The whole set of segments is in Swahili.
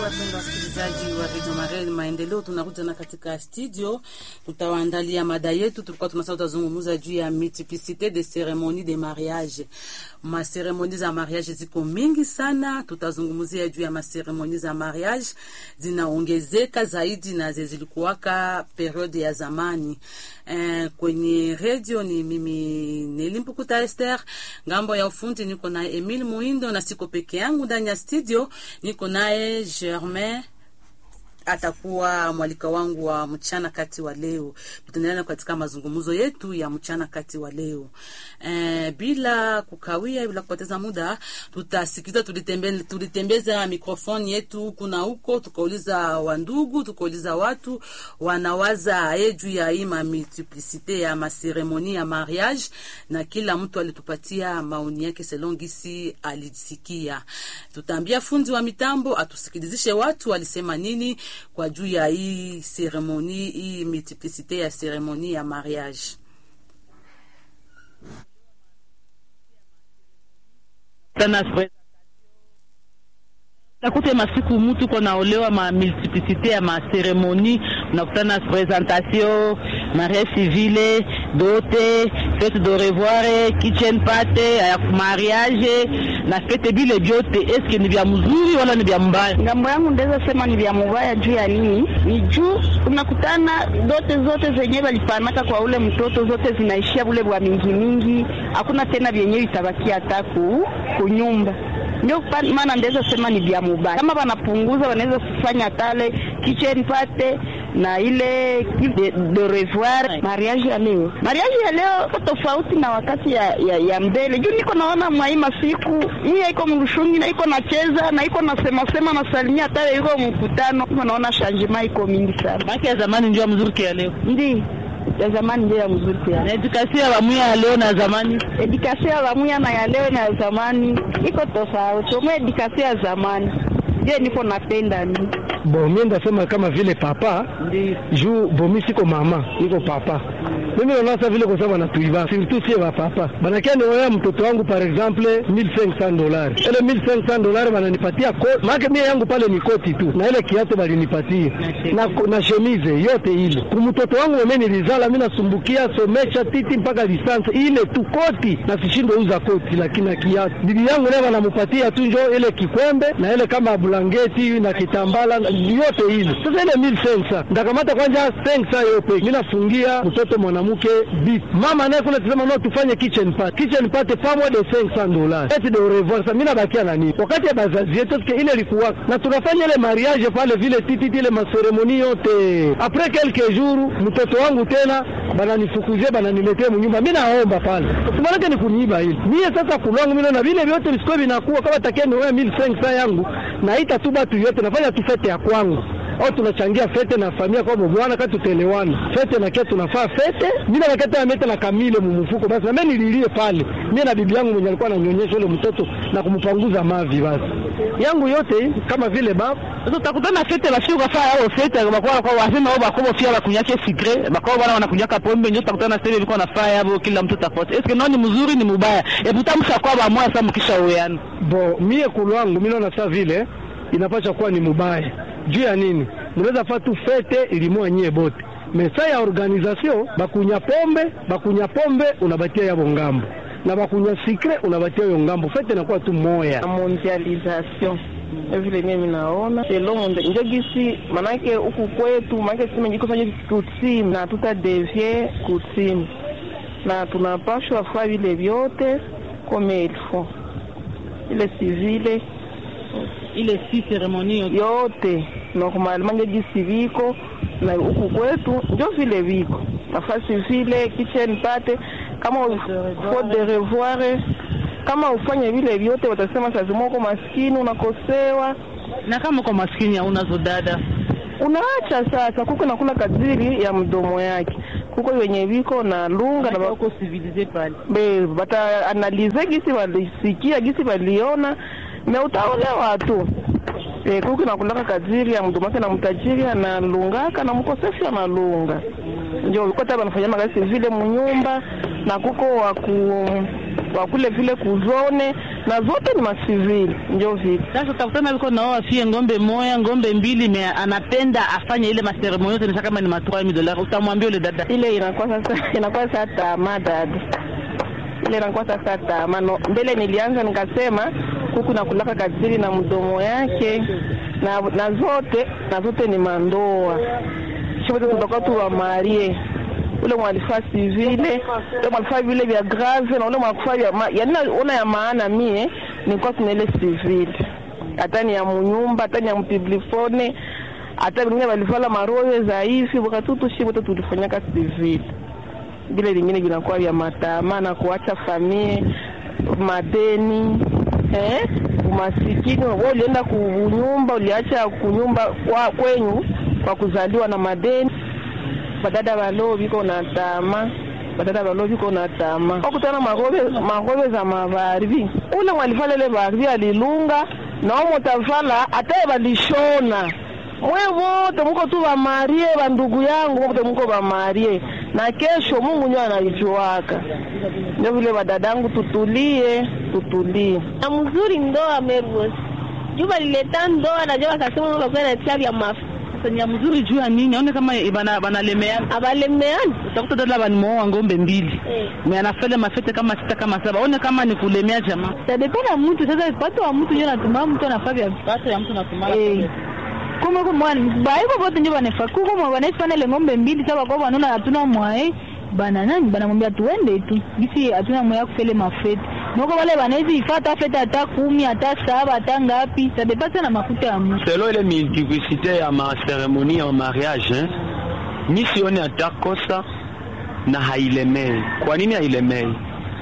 Wapendwa wasikilizaji wa redio Marel Maendeleo, tunarudi tena katika studio, tutawaandalia mada yetu. Tulikuwa tunasema tutazungumza juu ya multiplicite de ceremonie de mariage. Maseremoni za mariage ziko mingi sana, tutazungumzia juu ya maseremoni za mariage zinaongezeka zaidi na zilikuwaka periode ya zamani. Eh, kwenye redio ni mimi Nelimpukuta Esther, ngambo ya ufundi niko na Emile Muindo na siko peke yangu ndani ya studio, niko naye Germain atakuwa mwalika wangu wa mchana kati wa leo. Tutaendelea katika mazungumzo yetu ya mchana kati wa leo. E, bila kukawia, bila kupoteza muda, tutasikiza tulitembe, tulitembeza mikrofoni yetu huku na huko, tukauliza wandugu, tukauliza watu wanawaza aye juu ya hii multiplicite ya maseremoni ya mariage, na kila mtu alitupatia maoni yake selon gisi alisikia. Tutaambia fundi wa mitambo atusikilizishe watu walisema nini kwa juu ya hii seremoni hii multiplicite ya seremoni ya mariage. Nakute masiku mutu ko naolewa ma multiplicité ya maseremoni, unakutana presentation, mariage civile, dote, fete de revoir, kitchen party ya mariage na fete bile vyote. Eske ni vya mzuri wala ni vya mbaya? Ngambo yangu ndeza sema ni vya mubaya. Juu ya nini? Ni juu unakutana dote zote zenye walipanaka kwa ule mtoto zote zinaishia bule bwa mingi mingi, hakuna tena vyenye itabakia hata ku kunyumba ndio maana ndaweza sema ni vya mubaya. Kama wanapunguza, wanaweza kufanya tale kitchen party na ile de, de revoir. Mariage ya leo, mariage ya leo ko tofauti na wakati ya, ya, ya mbele. Juu niko naona mwai masiku hii iko mrushungi na iko nacheza na iko nasema sema na salimia tale iko mkutano, niko naona changement iko mingi sana. Baki ya zamani ndio mzuri kia leo, ndi ya zamani ndio ya mzuri kwa na edukasio ya bamuya ya leo na zamani. Edukasio ya bamuya na ya leo na ya zamani iko tofauti. Mwe edukasio ya zamani ndio niko napenda ni bo, mimi ndasema kama vile papa juu bo, mimi siko mama, niko papa mimi naona sasa vile kwa sababu anatuiba surtout sie wa papa banakia nioya mtoto wangu par exemple 1500 dollars, ile 1500 dollars bananipatia maana mimi yangu pale ni koti tu na ile kiatu balinipatia na, na chemise yote ile kumtoto wangu mimi nilizala mimi nasumbukia somesha titi mpaka lisansi ile tu koti na sishinde uza koti, lakini na kiatu bibi yangu naye banamupatia tu njo ile kikwembe na ile kama blanketi na kitambala yote ile. Sasa ile 1500 ndakamata kwanza 500 yote mimi nafungia mtoto mwana mke bit mama naye kuna tusema no tufanye kitchen party kitchen party pamwe de 500 dollars eti de revoir sasa mimi nabakia na nini wakati ya bazazi yetu ile ilikuwa na tunafanya ile mariage pale vile titi ile maseremoni yote après quelques jours mtoto wangu tena bananifukuzia bananiletea mnyumba mimi naomba pale usimanake ni kuniiba hili mie sasa kulwangu mimi na vile vyote visiko vinakuwa kama takia ni wewe 1500 yangu naita tu batu yote nafanya tu fete ya kwangu au tunachangia fete na familia kwa bwana kati tutaelewana fete na kia tunafaa fete mimi na wakati ameta na kamile mumufuko basi na mimi nililie pale mimi na bibi yangu mwenye alikuwa ananyonyesha yule mtoto na kumpanguza mavi basi yangu yote kama vile baba sasa utakutana fete la sio kafaa yao fete bakwa kwa wasema au bakobo fia bakunyake sigre bakwa bwana wanakunyaka pombe ndio utakutana sasa ilikuwa nafaa yao kila mtu tofauti eske nani mzuri ni mubaya hebu tamsha kwa ba moja sasa mkisha uweana bo mie kulwangu mimi naona sasa vile inapaswa kuwa ni mubaya juu ya nini? Mnaweza fa tu fete ilimua nyie bote mesa ya organisation bakunya pombe bakunya pombe unabatia yabo ngambo na bakunya sikre unabatia yo ngambo, fete inakuwa tu moya mondialisation vile mimi naona selonde njo gisi manake huku kwetu manake sima jikosanye kutsimu na tutadevie kutsimu na tunapashwa fa vile vyote comme il faut ile civile ile si seremoni yote normalement njo gisi viko na huku kwetu njo vile viko nafasi vile kitchen party kama faut de revoir kama ufanye vile vyote, watasema saa zima uko maskini unakosewa, na kama uko maskini haunazo dada unaacha sasa. Kuko nakula kadiri ya mdomo yake, kuko wenye viko na lunga na uko civilize pale be bata analize gisi walisikia gisi waliona me utaolewa tu e, kuko nakulaka kadiri ya mdomo yake na mtajiri analungaka na mkosefu analunga, ndio uko taba banafanya magasi vile munyumba na kuko waku wakule vile kuzone na zote ni masivili, ndio vile Sasa utakutana viko nao afie ngombe moya ngombe mbili, me anapenda afanye ile maseremoni yote, nisha kama ni matua mi dola, utamwambia ule dada ile inakuwa sasa inakuwa sasa tamaa dada, ile inakuwa sasa tamaa. No, mbele nilianza nikasema kuku na kulaka katili na mdomo yake na, na zote na zote ni mandoa shote tutakuwa tu wamarie ule mwalifaa sivile ule mwalifaa vile vya grave na ule mwalifaa vya ma, yani ona ya maana mie nilikuwa tuna ile sivile hata ni ya munyumba hata ni ya mpiblifone hata vingine walivala maroyo za hivi wakati tushi wote tulifanyaka sivile vile vingine vinakuwa vya matama na kuacha famie madeni eh, umasikini. Wewe ulienda kunyumba, uliacha kunyumba kwa kwenyu kwa kuzaliwa na madeni. Badada balo biko na tama badada balo biko na tama okutana magobe magobe za mabarbi ule mwalivala ile barbi alilunga nao mutavala ataye balishona mwe wote muko tu bamarie bandugu yangu wote muko bamarie na kesho Mungu ndio anaijuaka. Ndio vile badadangu, tutulie tutulie. na mzuri ndoa Mervos juba lileta ndoa najua wakasema wakakuwa na tia vya mafuta ya mzuri juu ya nini? Aone kama bana banalemeana, abalemeani utakuta dada banimoa ngombe mbili eh. me anafele mafete kama sita kama saba, one kama ni kulemea jamaa. Tadependa mtu sasa, pato wa mtu ndio natuma mtu anafaa vya Pato ya mtu natumala eh kuma kwa mwana baiko bote ndio banafa kuko mwa wanaifanya ile ng'ombe mbili sasa kwa wanaona hatuna mwae bana nani banamwambia tuende tu bisi hatuna mwae kufele mafete noko wale banaweza ifata fete hata kumi hata saba hata ngapi tadepasa na makuta ya mtu selo ile multiplicité ya maseremoni ya mariage eh, mi sioni hata kosa na hailemei. Kwa nini hailemei?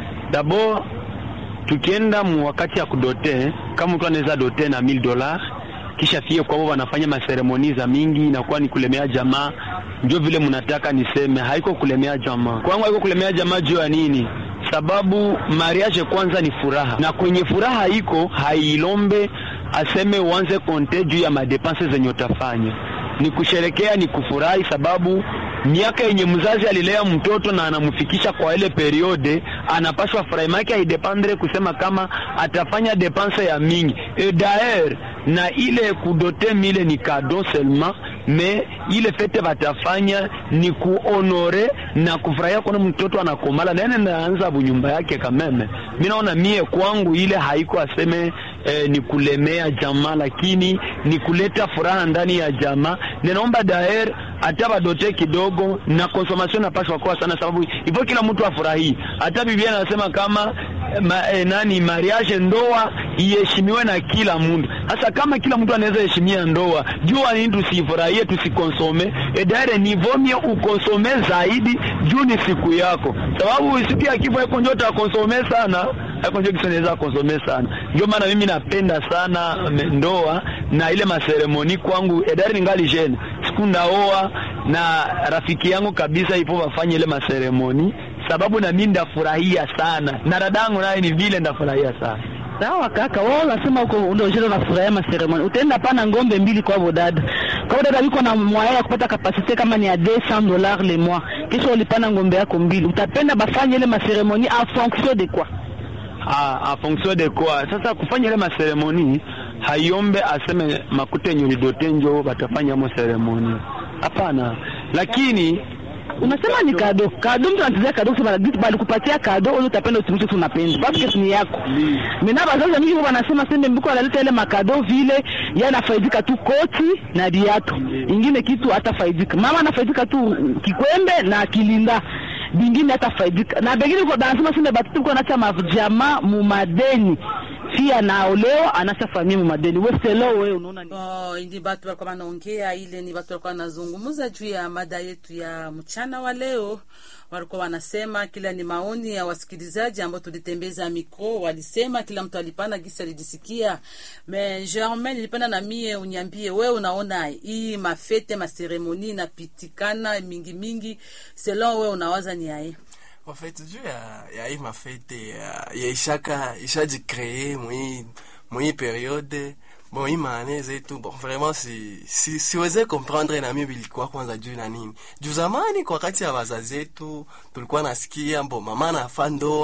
Dabord tukienda mu wakati ya kudote, kama mtu anaweza dote na 1000 dollars kisha fie kwao wanafanya maseremoni za mingi, inakuwa ni kulemea jamaa. Ndio vile mnataka niseme, haiko kulemea jamaa. Kwangu haiko kulemea jamaa juu ya nini? Sababu mariage kwanza ni furaha, na kwenye furaha iko hailombe aseme uanze konte juu ya madepense zenye utafanya. Ni kusherekea, ni kufurahi, sababu miaka yenye mzazi alilea mtoto na anamfikisha kwa ile periode, anapaswa furahi make haidependre kusema kama atafanya depense ya mingi e daer na ile kudote mile ni kado seulement me ile fete batafanya ni kuonore na kufurahia kuona mtoto anakomala nene naanza bunyumba yake kameme. Mi naona mie kwangu ile haiko aseme eh, ni kulemea jamaa, lakini ni kuleta furaha ndani ya jamaa. Ninaomba daer hata badote kidogo na consommation napashwa kwa sana, sababu hivyo kila mtu afurahii. Hata Biblia anasema kama ma, eh, nani mariage, ndoa iheshimiwe na kila mtu. Sasa kama kila mtu anaweza heshimia ndoa, jua nini tusifurahie, tusikonsome edare nivomie ukonsome zaidi juu ni siku yako, sababu siku ya kifo iko njo utakonsome sana haiko njo kisonaweza konsome sana. Ndio maana mimi napenda sana me- ndoa na ile maseremoni kwangu edari ningali jene siku ndaoa na rafiki yangu kabisa ipo wafanye ile maseremoni, sababu na mimi ndafurahia sana na dadangu naye ni vile ndafurahia sana. Sawa kaka, wao unasema uko ndio jero na furaha ma ceremony. Utaenda pana ngombe mbili kwa bodada. Kwa bodada biko na moyen ya kupata kapasite kama ni ya 200 dollars le mois. Kisha ulipana ngombe yako mbili. Utapenda bafanye ile ma ceremony en fonction de quoi? a, a fonction de quoi sasa kufanya ile maseremoni haiombe aseme makute yenye ulidote njo batafanya mo seremoni hapana lakini Unasema ni kado. Kado mtu anatizia kado kusema bali kupatia kado ule utapenda utumike tu unapenda. Parce que ni yako. Mimi bazazi mingi wanasema sembe mbiko analeta ile makado vile yeye anafaidika tu koti na viatu. Ingine kitu hatafaidika. Mama anafaidika tu kikwembe na kilinda. Bingine hatafaidika. Na bengine kwa banasema sembe batoto kwa nacha majamaa mu madeni. Fia anaolewa anacha familia mu madeni. Wewe selo wewe unaona ni Oh, ndi batu walikuwa wanaongea, ile ni batu walikuwa wanazungumza juu ya mada yetu ya mchana wa leo. Walikuwa wanasema kila ni maoni ya wasikilizaji ambao tulitembeza mikro, walisema kila mtu alipana gisi alijisikia. Me Germain, nilipenda na mie unyambie wewe, unaona hii mafete maseremoni inapitikana mingi mingi, selon wewe unawaza ni aye En fait, juu ya, ya hii mafete ya, ya ishaka ishajikree mwi mwi periode bon hii maane zetu bon vraiment si, si, siweze comprendre na mimi bilikuwa kwanza juu na nini juu zamani kwa wakati ya wazazi zetu tulikuwa nasikia bon mama anafa ndoa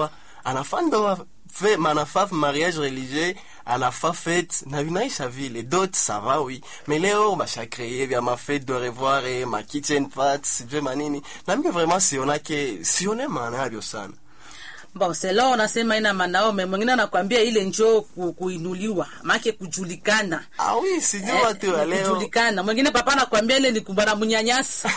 anafa ndoa fe manafa mariage religieux anafa fete na vinaisha vile dot ça va oui mais leo bashakreye vya mafete de revoir eh, ma kitchen parts sijue manini na mimi vraiment sionake sione maana yavyo sana Bon, selo unasema ina manaome, mwingine anakwambia ile njoo ku, kuinuliwa make kujulikana ah oui sijui watu wa ni leo kujulikana. Mwingine papa anakwambia ile ni kubana munyanyasa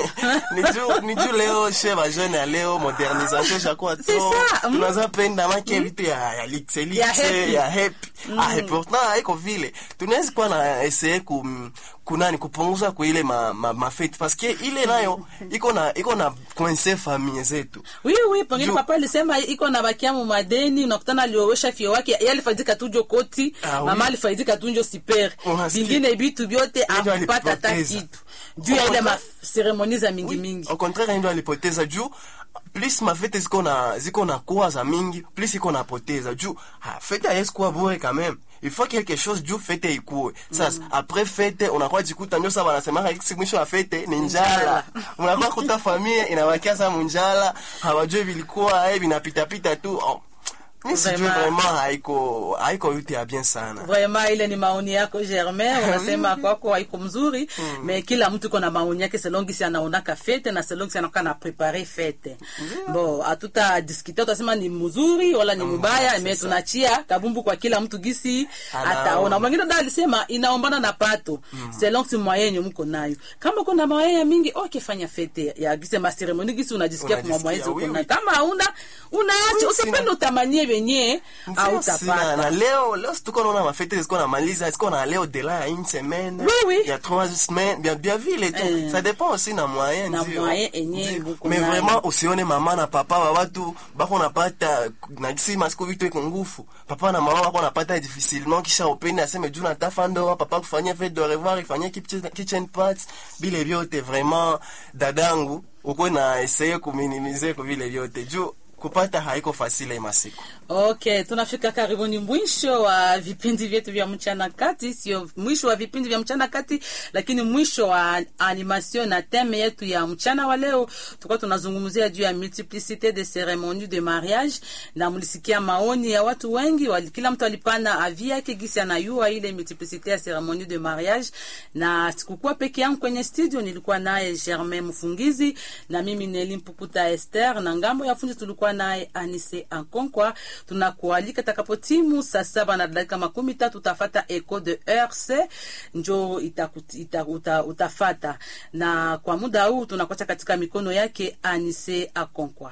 ni juu ni juu leo she bajene ya leo modernisation shakuwa C'est trop ça, mm. tunaza penda make vitu ya ya lixe Ya lixe happy. ya happy ah et pourtant haiko vile tunaweza kuwa na essayer ku kunani kupunguza kwa ile ma, ma, ma fete parce que ile nayo iko na iko na coincer famille zetu Oui, oui, pengine Juu- papa alisema iko na bakiamu madeni, unakutana aliowesha fio wake, yeye alifaidika tu njo koti, Ah, mama oui. alifaidika tu njo siper, Unasikia? vingine vitu vyote Ndio akupata hata alipoteza. kitu juu ya Au ile contraire- maseremoni za mingi mingi. au contraire ndio alipoteza juu plus mafete ziko na ziko na kuwa za mingi plus iko napoteza juu ha, fete haiwezi kuwa bure quand même il faut quelque chose juu fete ikuwe sasa après fete unakuwa jikuta ndio sasa wanasemaka hiki mwisho wa fete ni njala unakuwa kuta familia inabakia sasa munjala hawajui vilikuwa eh vinapitapita tu oh. mi sijui Vraiment. vraiment haiko haiko yote ya bien sana Vraiment ile ni maoni yako Germain, unasema kwako haiko mzuri mm. me kila mtu iko na maoni yake selon gisi anaonaka fete na selon gisi anakuwa na prepare fete bo hatuta diskute utasema ni mzuri wala ni mubaya me tunachia kabumbu kwa kila mtu gisi Anaona. ataona mwingine ndo alisema inaombana na pato selon si mwayenye mko nayo kama kuna mawaya mingi okay fanya fete ya gisi ma ceremony gisi unajisikia kwa Unajisikia, mwezi uko oui, nayo oui. kama hauna unaacha Oui, usipende sina- utamanie venye Ndio, sina- na hautapata leo leo situko naona mafete ziko na maliza ziko na leo de la ya une semaine Oui, oui. ya trois semaines bien bien vile tu Eh. ça dépend aussi na moyen Na ndio. moyen enye Ndio. buko mais nayo. vraiment usione mama na papa wa watu bako napata na kisi masiku vitu iko ngufu papa na mama wako napata difficilement kisha upende aseme juu natafa ndoa papa kufanyia fete de revoir ifanyie kitchen, kitchen parts bile vyote vraiment dadangu uko na essayer kuminimize kwa vile vyote juu kupata haiko fasile masiku Okay, tunafika karibuni mwisho wa vipindi vyetu vya mchana kati, sio mwisho wa vipindi vya mchana kati, lakini mwisho wa animation na teme yetu ya mchana wa leo. Tulikuwa tunazungumzia juu ya multiplicité de cérémonies de mariage, na mlisikia maoni ya watu wengi wali, kila mtu alipana avi yake gisi anayua ile multiplicité ya cérémonie de mariage, na sikukuwa peke yangu kwenye studio, nilikuwa naye Germain Mfungizi na mimi Neli Mpukuta Esther, na ngambo ya fundi tulikuwa naye Anise Ankonkwa tunakualika takapotimu saa saba na dakika makumi tatu utafata eco de rc njo itaku- ita, uta, utafata na kwa muda huu tunakuacha katika mikono yake anise akonkwa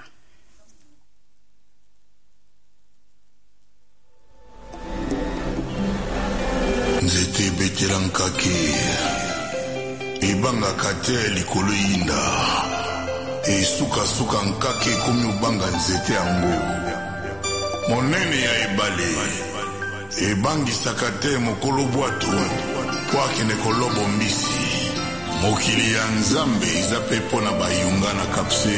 nzete ebetela nkake ebangaka te likolo yinda esukasuka nkake ekomi obanga nzete yango monene ya ebale ebangisaka te mokolo bwato mpo akende kolobo mbisi mokili ya nzambe eza mpe mpo na bayunga na kapse